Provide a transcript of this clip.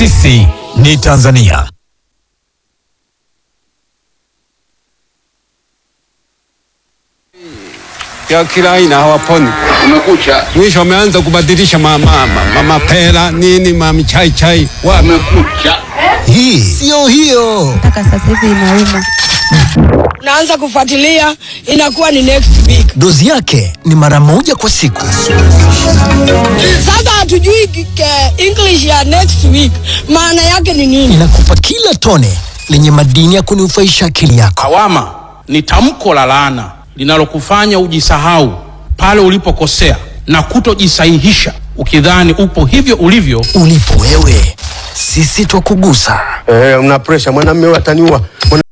Sisi ni Tanzania. ya kila aina hawaponi. Umekucha, Mwisho wameanza kubadilisha mama, mama, mapera nini mamichai chai wapi umekucha. Hii sio hiyo. mpaka sasa hivi inauma. naanza kufuatilia inakuwa ni next week. Dozi yake ni mara moja kwa siku. Sasa hatujui ke- English ya next week maana yake ni nini. Inakupa kila tone lenye madini ya kunufaisha akili yako. Lawama ni tamko la laana linalokufanya ujisahau pale ulipokosea na kutojisahihisha ukidhani upo hivyo ulivyo Ulipo wewe, sisi twakugusa. Eh, una pressure mwanamume wataniua. Mwana